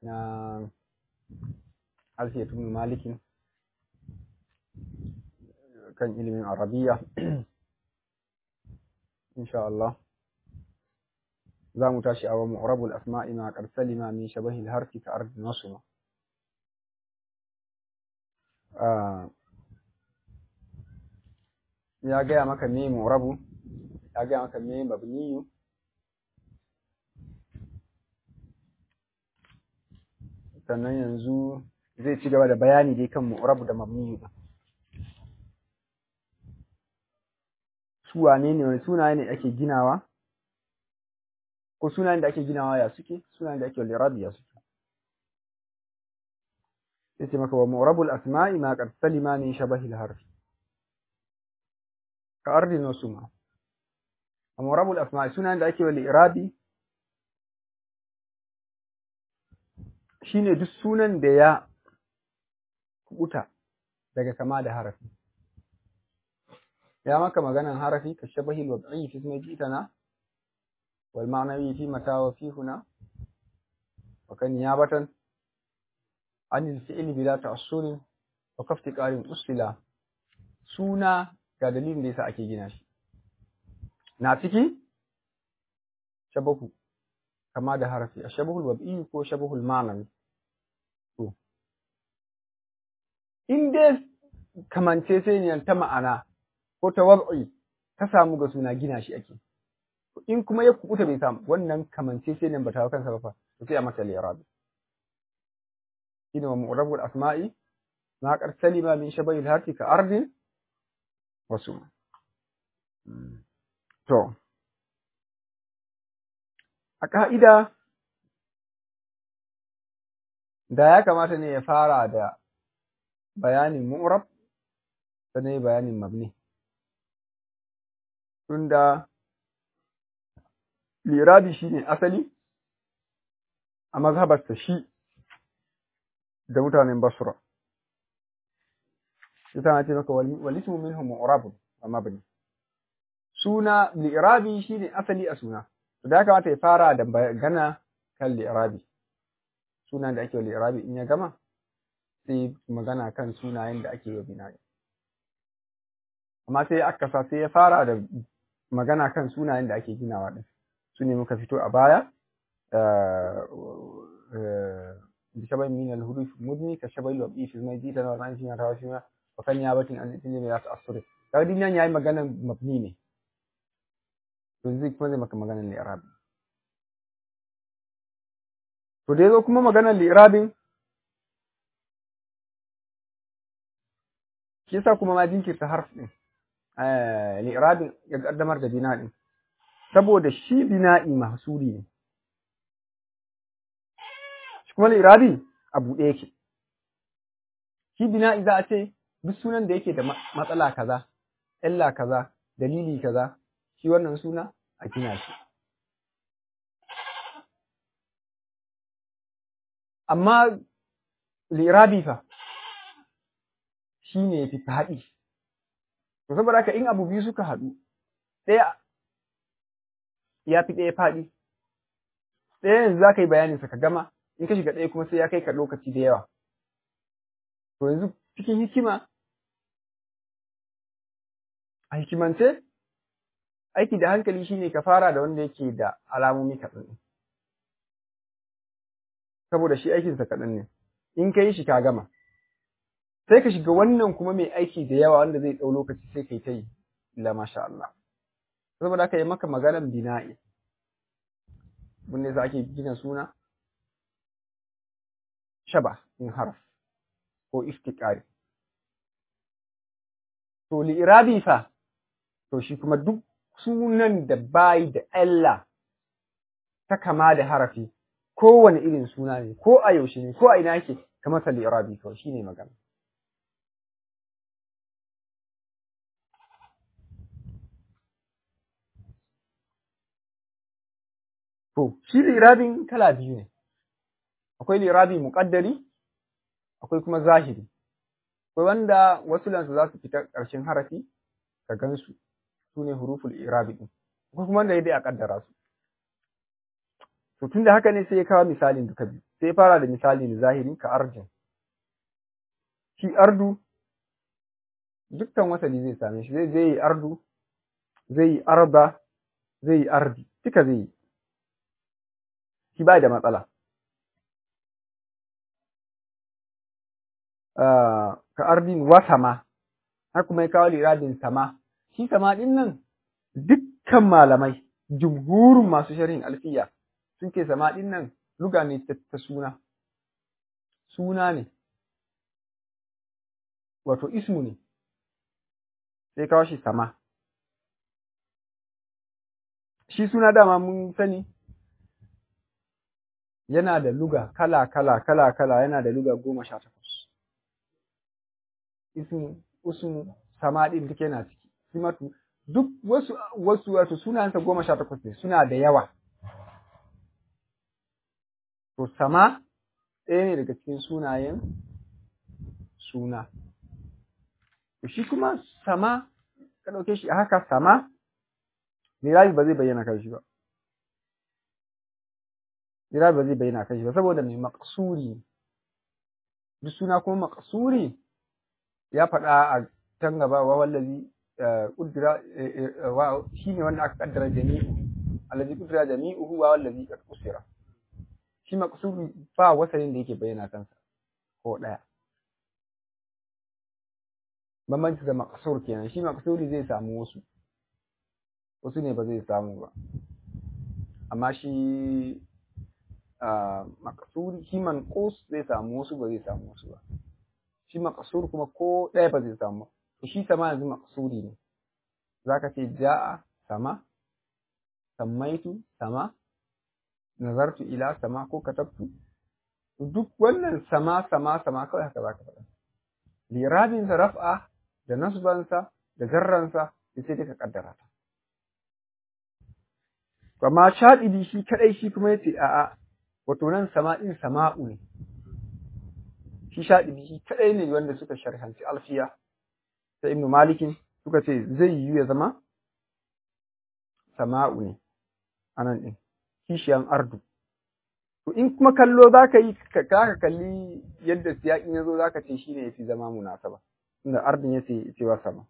na alfiyatu ibn malikin kan ilimin arabiya insha Allah za mu tashi a wa mu'rabul asma'i ma qad salima min shabahil harfi ka ardi nasma ya gaya maka me mu'rabu ya gaya maka me mabniyu sannan yanzu zai ci gaba da bayani dai kan mu'rabu da mabniyu su wane ne wani sunaye ne ake ginawa ko sunayen da ake ginawa ya suke sunayen da ake lirabi ya suke yace maka wa mu'rabul asma'i ma qad salima min shabahi al-harfi ka ardi nusuma wa mu'rabul asma'i sunayen da ake wa lirabi shine duk sunan da ya kubuta daga kama da harafi ya maka maganan harafi ka shabahi al-wad'i fi ismi jitana wal ma'nawi fi mata wa fi huna wa kan niyabatan an al-fi'l bila ta'assur wa kafti qarin usila suna ga dalilin da yasa ake gina shi na ciki shabahu kama da harafi ashabahul wad'i ko shabahul ma'nawi to in dai kamance sai ne ta ma'ana ko ta wad'i ta samu ga suna gina shi ake in kuma ya kubuta bai samu wannan kamance sai nan ba ta kansa ba fa to sai a masa li'rab shine wa mu'rabul asma'i ma qad salima min shabayil harfi ka ardin wasu to a ka'ida da ya kamata ne ya fara da bayanin mu'rab sannan bayanin mabni tunda lirabi shine asali a mazhabarsa shi da mutanen basra ita na ce maka walismu minhum mu'rabun wa mabni suna lirabi shine asali a suna to da kamata ya fara da magana kan lirabi suna da ake wa lirabi in ya gama sai magana kan sunayen da ake wa bina'i amma sai aka sa sai ya fara da magana kan sunayen da ake ginawa din su ne muka fito a baya bi shabai min al-huruf mudni ka shabai al-wabi fi mai jita na ran fiya tawa fiya wa kan ya batin an tilmi ya ta'assuri kaga din nan yayi maganan mabni ne to zai kuma zai maka maganan li'irabi to da yazo kuma maganan li'irabin shi yasa kuma ma jinkirta harf din li'irabin ya kaddamar da bina din saboda shi bina'i mahsuri ne shi kuma li'irabi a buɗe yake shi bina'i za a ce duk sunan da yake da matsala kaza illa kaza dalili kaza shi wannan suna a gina shi amma li'irabi fa shi ne fi faɗi to saboda haka in abu biyu suka haɗu ɗaya ya fi ɗaya faɗi ɗaya yanzu za ka yi bayaninsa ka gama in ka shiga ɗaya kuma sai ya kai ka lokaci da yawa to yanzu cikin hikima a hikimance aiki da hankali shine ka fara da wanda yake da alamomi kaɗan saboda shi aikinsa kaɗan ne in ka yi shi ka gama sai ka shiga wannan kuma mai aiki da yawa wanda zai ɗau lokaci sai kai ta yi la masha Allah saboda haka yi maka maganan bina'i wanda yasa ake gina suna shaba in haraf ko iftiqari to li'irabi fa to shi kuma duk sunan da bai da Allah ta kama da harafi kowane irin suna ne ko a yaushe ne ko a ina yake kamar sa li'irabi kawai shine magana To, shi lirabin kala biyu ne, akwai lirabi muƙaddari, akwai kuma zahiri, akwai wanda wasu lansu za su fita ƙarshen harafi ka gansu, su ne huruful irabi ɗin, akwai kuma wanda ya dai a ƙaddara su. To, tun da haka ne sai ya kawo misalin duka biyu, sai fara da misali na zahiri ka ardin shi ardu dukkan wasali zai same shi zai zai yi ardu zai yi arda zai yi ardi duka zai yi shi ba da matsala ka ardin wa sama har kuma ya kawo liradin sama shi sama din nan dukkan malamai jumhurin masu sharhin alfiya sun ce sama din nan luga ne ta suna suna ne wato ismu ne sai kawo shi sama shi suna dama mun sani yana da luga kala kala kala kala yana da luga goma sha takwas ismu usmu sama din duk yana ciki simatu duk wasu wasu wato sunayensa goma sha takwas ne suna da yawa to sama ɗaya ne daga cikin sunayen suna shi kuma sama ka ɗauke shi a haka sama Mirabi ba zai bayyana kan shi ba. Mirabi ba zai bayyana kan shi ba saboda mai maƙasuri duk suna kuma maƙasuri ya faɗa a can gaba wa wallazi ƙudura shi ne wanda aka ƙaddara jami'u allazi ƙudura jami'uhu wa wallazi qad usira shi maƙasuri ba wasanin da yake bayyana kansa ko ɗaya bambanci da maƙasur kenan shi maƙasuri zai samu wasu wasu ne ba zai samu ba amma shi makasuri shi manqus zai samu wasu ba zai samu wasu ba shi makasur kuma ko ɗaya ba zai samu to shi sama yanzu makasuri ne zaka ce ja'a sama sammaitu sama nazartu ila sama ko katabtu duk wannan sama sama sama kawai haka zaka faɗa lirabin sa raf'a da nasbansa da jarransa sai dai ka kaddara ta amma shaɗibi shi kaɗai shi kuma yace a'a wato nan sama'in sama'u ne shi shaɗibi shi kaɗai ne wanda suka sharhanci alfiya ta ibnu malikin suka ce zai yiwu ya zama sama'u ne anan ɗin kishiyan ardu to in kuma kallo za ka yi ka kalli yadda siyaƙin ya zo za ka ce shi ne ya fi zama munasaba inda ardun ya ce cewa sama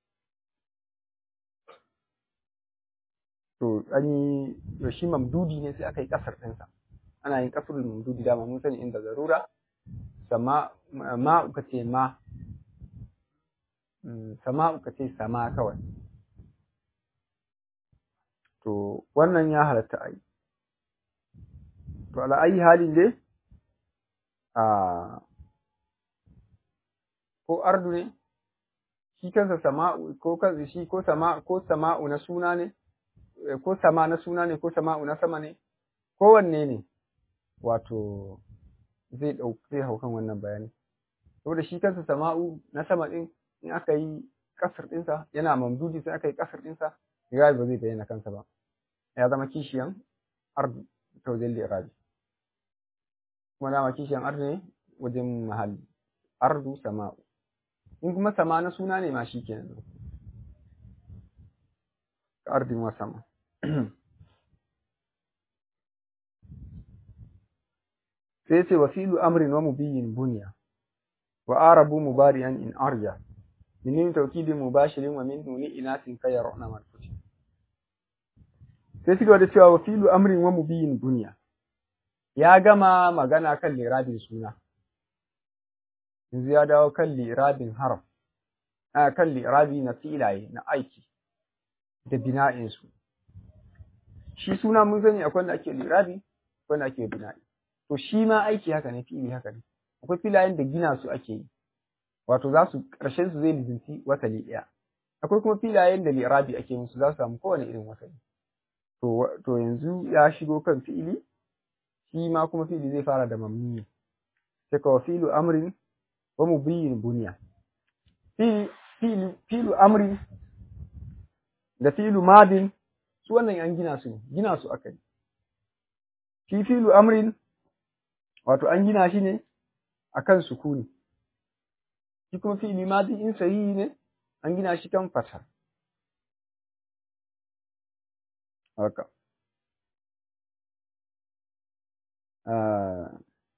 to an yi shi mamdudi ne sai aka yi kasar ɗinsa ana yin kasar mamdudi dama mun sani inda zarura sama ma uka ce ma sama uka ce sama kawai to wannan ya halatta a yi to ala ayi halin dai a ko ardu ne shi kansa sama'u ko kansa shi ko sama ko sama'u na suna ne ko sama na suna ne ko sama'u na sama ne kowanne ne wato zai ɗau zai hau kan wannan bayani saboda shi kansa sama'u na sama ɗin in aka yi kasar ɗinsa yana mamdudi sai aka yi kasar ɗinsa irabi ba zai bayyana kansa ba ya zama kishiyan ardu ta wajen irabi kuma dama kishiyan ardu ne wajen mahalli ardu sama'u in kuma sama na suna ne ma shi kenan ardin wa sama sai ce wasilu amrin wa mubiyin bunya wa arabu mubariyan in arya min tawkidin mubashirin wa min nuni inasin kayaruna marfuci sai suka da cewa wasilu amrin wa mubiyin bunya ya gama magana kan lirabin suna yanzu ya dawo kan lirabin harf a kan lirabi na filaye na aiki da bina'insu shi suna mun sani akwai wanda ake lirabi akwai wanda ake bina'i to shi ma aiki haka ne fi'ili haka ne akwai filayen da gina su ake yi wato za su ƙarshen su zai lizinci wasali ɗaya akwai kuma filayen da lirabi ake musu za su samu kowane irin wasali to to yanzu ya shigo kan fi'ili shi ma kuma fi'ili zai fara da mamni sai ka fi'lu amrin wa mubiyyin bunya fi'lu fi'lu amrin da fi'lu madin su wannan an gina su ne gina su aka yi shi fi'lu amrin wato an gina shi ne akan sukuni shi kuma fi'li madi in sahihi ne an gina shi kan fata haka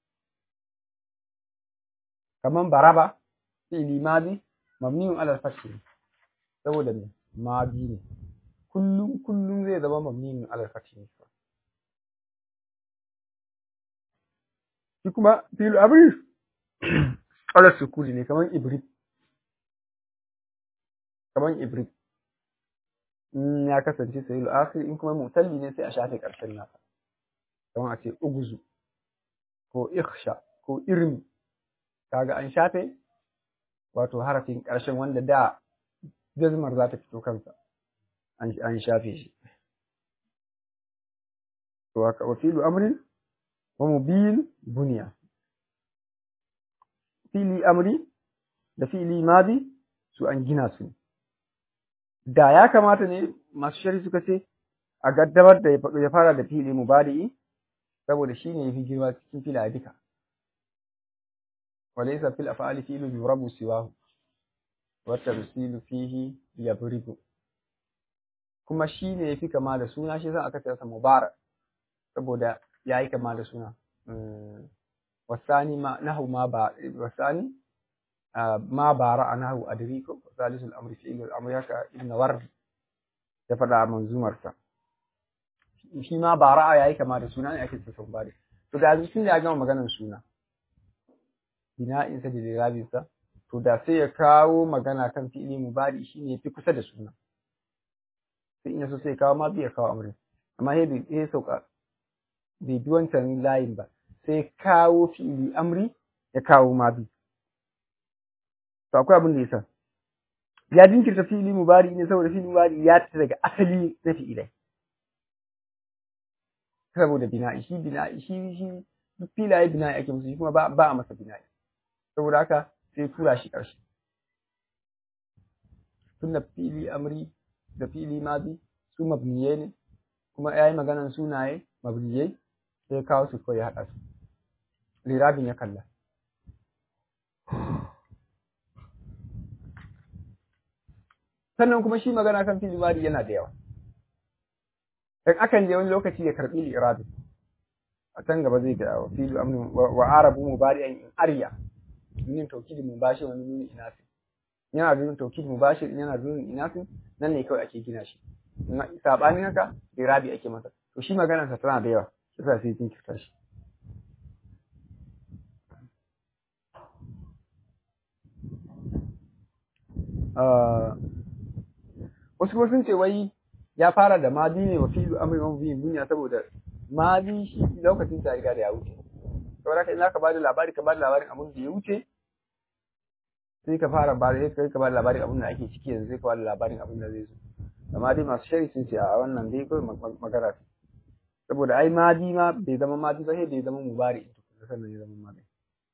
kaman baraba fi'li madi mabniun ala al-fath saboda me madi ne kullum kullum zai zama mabniun ala al-fath ne shi kuma fi'lu amri ala sukuni ne kaman ibrid kaman ibrid in ya kasance sayil akhir in kuma mutalli ne sai a shafe karshen nasa kamar a ce uguzu ko ikhsha ko irmi kaga an shafe wato harafin karshen wanda da jazmar za ta fito kansa an shafe shi to haka wa filu amrin wa mubil bunya fili amri da fili madi su an gina su da ya kamata ne masu shari suka ce a gaddamar da ya fara da fili mubadi'i saboda shi ne ya fi girma cikin fila duka walaysa fil af'ali fi'lu yurabu siwahu wa tamsilu fihi yabribu kuma shi ne ya fi kama da suna shi yasa aka ce sa mubarak saboda ya yi kama da suna wasani ma nahu ma ba wasani ma bara a nahu adriko salisul amri fi'ilul amri haka ibn wardi ya faɗa a manzumarsa shi ma bara ya yi kama da suna ne ake ce sau bari to da yanzu tun da ya gama maganar suna bina'insa da lirabinsa to da sai ya kawo magana kan fi'ili mubari shi ne fi kusa da suna sai in yaso sai ya kawo ma bai kawo amri amma sai bai sai sauka bai bi wancan layin ba sai kawo fi'ili amri ya kawo ma bi to akwai abin da yasa ya jinkirta fi'ili mubari ne saboda fi'ili mubari ya ta daga asali na fi'ilai saboda bina'i shi bina'i shi shi duk filaye bina'i ake musu shi kuma ba ba a masa bina'i saboda haka sai tura shi ƙarshe tunda fili amri da fili madi su mabniye ne kuma ya yi maganan sunaye mabniyai sai kawo su kawai ya haɗa su lirabin ya kalla sannan kuma shi magana kan fili madi yana da yawa dan akan je wani lokaci ya karbi lirabin a can gaba zai ga wa filu amni wa arabu mubari'an in arya nin tawkid mubashir wani nuni inafi yana da nuni tawkid mubashir yana da nuni inafi nan ne kawai ake gina shi sabanin haka irabi ake masa to shi maganar sa tana da yawa yasa sai kin kirta shi wasu kuma sun ce wai ya fara da madi ne wa filu amri wa biyin duniya saboda madi shi lokacin ta riga da ya wuce saboda haka in zaka bada labari ka bada labarin abin da ya wuce sai ka fara ba sai ka bada labarin abin da ake ciki yanzu sai ka bada labarin abin da zai zo amma dai masu shari sun ce a wannan dai kawai magana ce saboda ai madi ma bai zama madi ba sai da ya zama mubari to sannan ya zama madi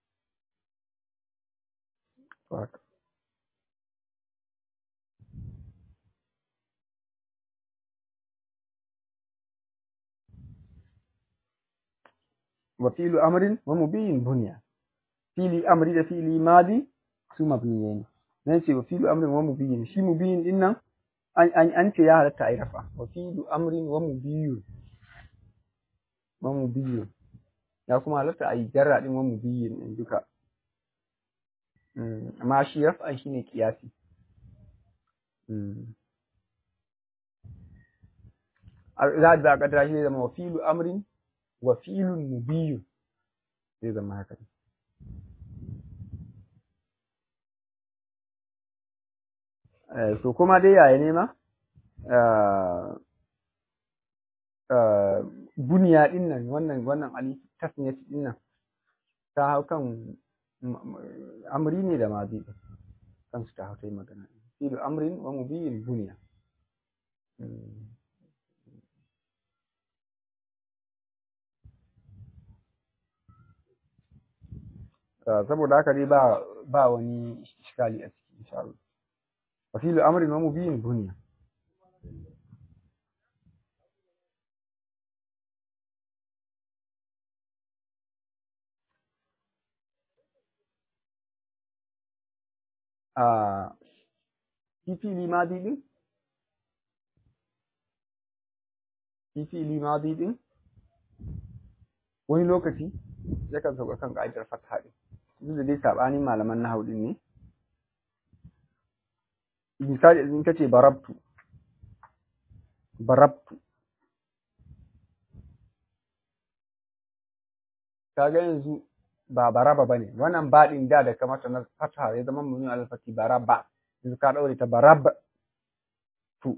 to haka وفيل أمر ومبين بنيا فيل أمر ده فيل ماضي su mabniyai ne nan ce wa filu amrin wa mubiyin shi mubiyin din nan an an ce ya halatta a rafa wa filu amrin wa mubiyun wa mubiyun ya kuma halatta a yi jarra din wa mubiyin din duka amma shi rafa shi ne kiyasi za a kadara shi zai zama wa filu amrin wa filun mubiyun zai zama haka ne so kuma dai yaya ne ma buniya din nan wannan wannan ali tasniyat din nan ta hau kan amri ne da mazi kansu ta hau ta yi magana filu amrin wa mubiyin buniya saboda haka dai ba ba wani iskali a ciki insha Allah وفيل أمر ومبين بنية آه في فيل ماضي دين في فيل ماضي دين wani lokaci yakan sauka kan ka'idar fatha din duk da dai sabanin malaman nahwu din ne misali in kace barabtu barabtu kaga yanzu ba baraba bane wannan baɗin da da kamata na fata ya zama mun alfati baraba yanzu ka daure ta barab tu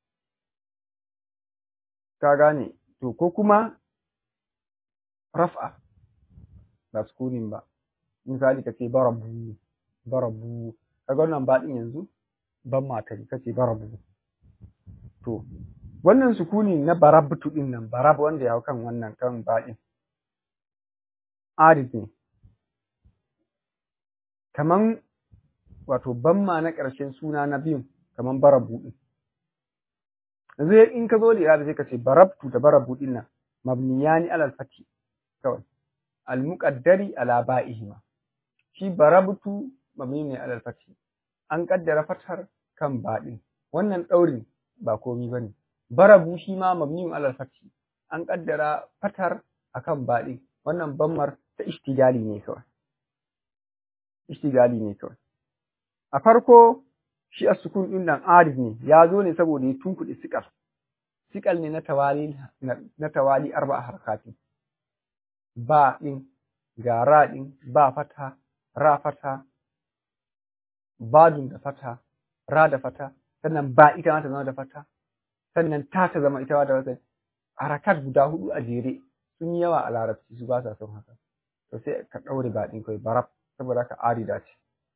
ka gane to ko kuma raf'a ba sukunin ba misali kace barabu barabu kaga wannan baɗin yanzu ban matari kace barabu to wannan sukuni na barabtu din nan barab wanda ya hau kan wannan kan baɗin arid ne kaman wato banma na ƙarshen suna na biyun kaman barabu din yanzu in ka zo da ira sai ka ce barabtu da barabu din nan mabniyani alal fati kawai al muqaddari ala ba'ihima shi barabtu mabni ne alal fati an kaddara fatar kan baɗin wannan ɗaurin ba komi bane barabu shi ma mabni alal fati an kaddara fatar akan baɗin wannan bammar ta ishtigali ne kawai ishtigali ne kawai a farko shi a sukun ɗin nan arif ne ya zo ne saboda ya tunkuɗe sikal sikal ne na tawali na tawali arba harkati ba ɗin ga ra ɗin ba fata ra fata badun da fata ra da fata sannan ba ita ma ta zama da fata sannan ta ta zama ita ma da wata harakat guda hudu a jere sun yi yawa a larabci su ba sa son haka to sai ka ɗaure ba ɗin kawai barab saboda ka arida ce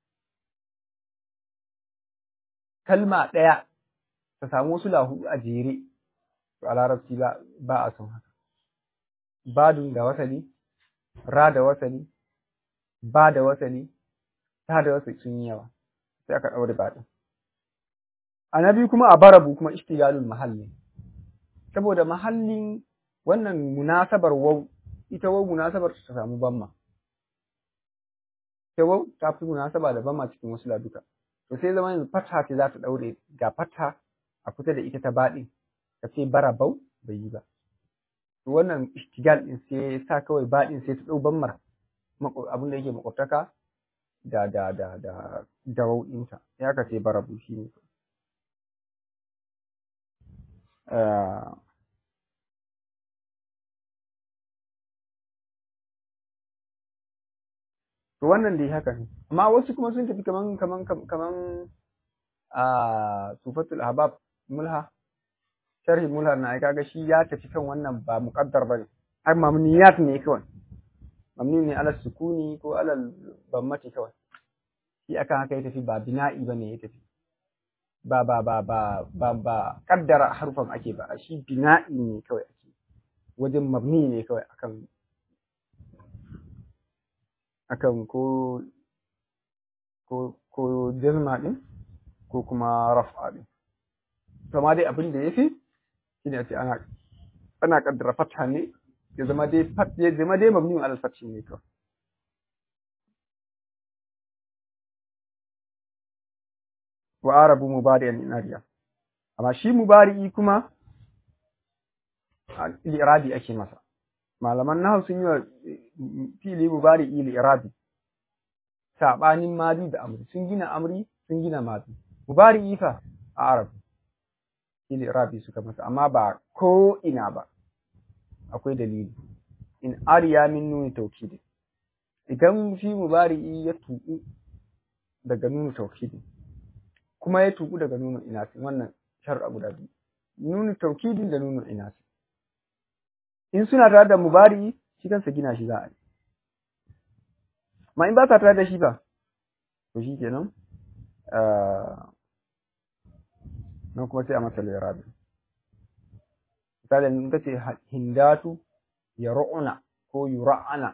kalma ɗaya ta samu wasu lahu a jere to a larabci ba a son haka badun da wasali ra da wasali ba da wasali ta da wasali sun yi yawa sai aka ɗaure ba ɗin a na biyu kuma a barabu kuma ishtigalul mahalli saboda mahallin wannan munasabar wau ita wau munasabar ta samu bamma ita wau ta fi munasaba da bamma cikin wasu laduka to sai zama yanzu fata ce za ta daure ga fata a kusa da ita ta baɗi ka ce barabau bai yi ba to wannan ishtigal din sai ya sa kawai baɗin sai ta ɗau bammar abin da yake makwabtaka da da da da da wau ɗinta ya ka ce barabu shi ne to wannan dai haka ne amma wasu kuma sun tafi kaman kaman kaman a sufatul ahbab mulha sharhi mulha na ai kaga shi ya tafi kan wannan ba muqaddar bane ai mamniyat ne kawai mamni ne ala sukuni ko ala bammati kawai shi akan haka ya tafi ba bina'i bane ya tafi ba ba ba ba ba ba kaddara harufan ake ba shi bina'i ne kawai ake wajen mabni ne kawai akan akan ko ko ko jazma din ko kuma raf'a din to ma dai abin da yafi shine a ce ana ana kaddara fatha ne ya zama dai fat ya zama dai mabni al fath ne kawai wa arabu mubari'an in ariya amma shi mubari'i kuma al-irabi ake masa malaman nahu sun yi wa fili mubari'i al-irabi sabanin madi da amri sun gina amri sun gina madi mubari'i fa a arab fili irabi suka masa amma ba ko ina ba akwai dalili in ariya min nuni tawkidi idan shi mubari'i ya tuku daga nuni tawkidi kuma ya tuku daga nunu inasin wannan shar'a guda biyu nunu taukidin da nunu inasin in suna tare da mubari shi kansa gina shi za a yi ma in ba sa tare da shi ba to shi kenan nan kuma sai a masa lirabi misali in ka ce hindatu ya ru'una ko yura'ana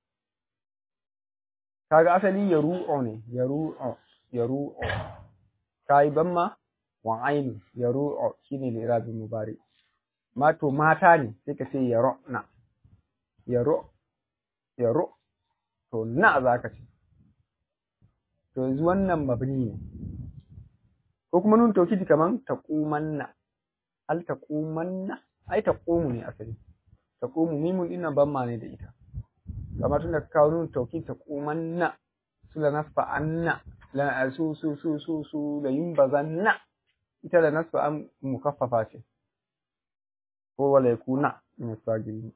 kaga asali ya ru'o ne ya ru'o ya ru'o kayi banma wa aini ya ru'o shine lirabi mubari ma to mata ne sai ka ce ya ru'na ya ru ya ru to na za ka ce to yanzu wannan mabni ne ko kuma nun taukidi kaman taqumanna al taqumanna ai taqumu ne asali taqumu mimun dinnan banma ne da ita kamar tunda ka kawo nun taukid taqumanna su la nasfa anna la su su su su su la yumbazanna ita la nasfa an mukaffafa ce ko wala yakuna min sagiri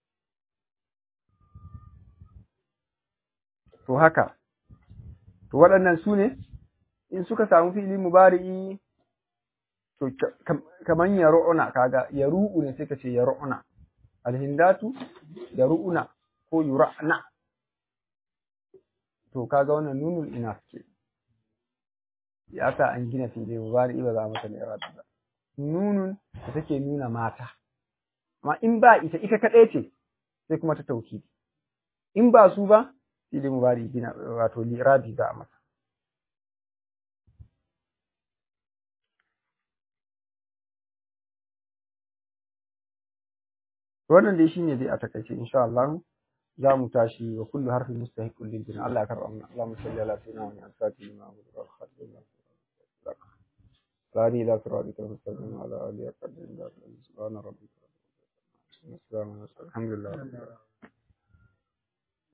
to haka to waɗannan su ne in suka samu fili mubari'i to kaman yaru'una kaga yaru'u ne sai ka ce yaru'una alhindatu yaru'una ko yura'na to kaga wannan nunul inas ce ya sa an gina fili mubari'i ba za a mata lirabi ba nunun da take nuna mata amma in ba ita ita kaɗai ce sai kuma ta tauki in ba su ba fili mubari gina wato lirabi za a masa wannan dai shine dai a takaice insha Allah za mu tashi wa kullu harfin mustahiqun lil jinn Allah ya karba mana Allahumma salli ala sayyidina wa al-fatih ma abu wa khatim Sari ila siratika al-mustaqim wa ala alihi wa sahbihi subhana rabbika rabbil izzati amma yasifun alhamdulillah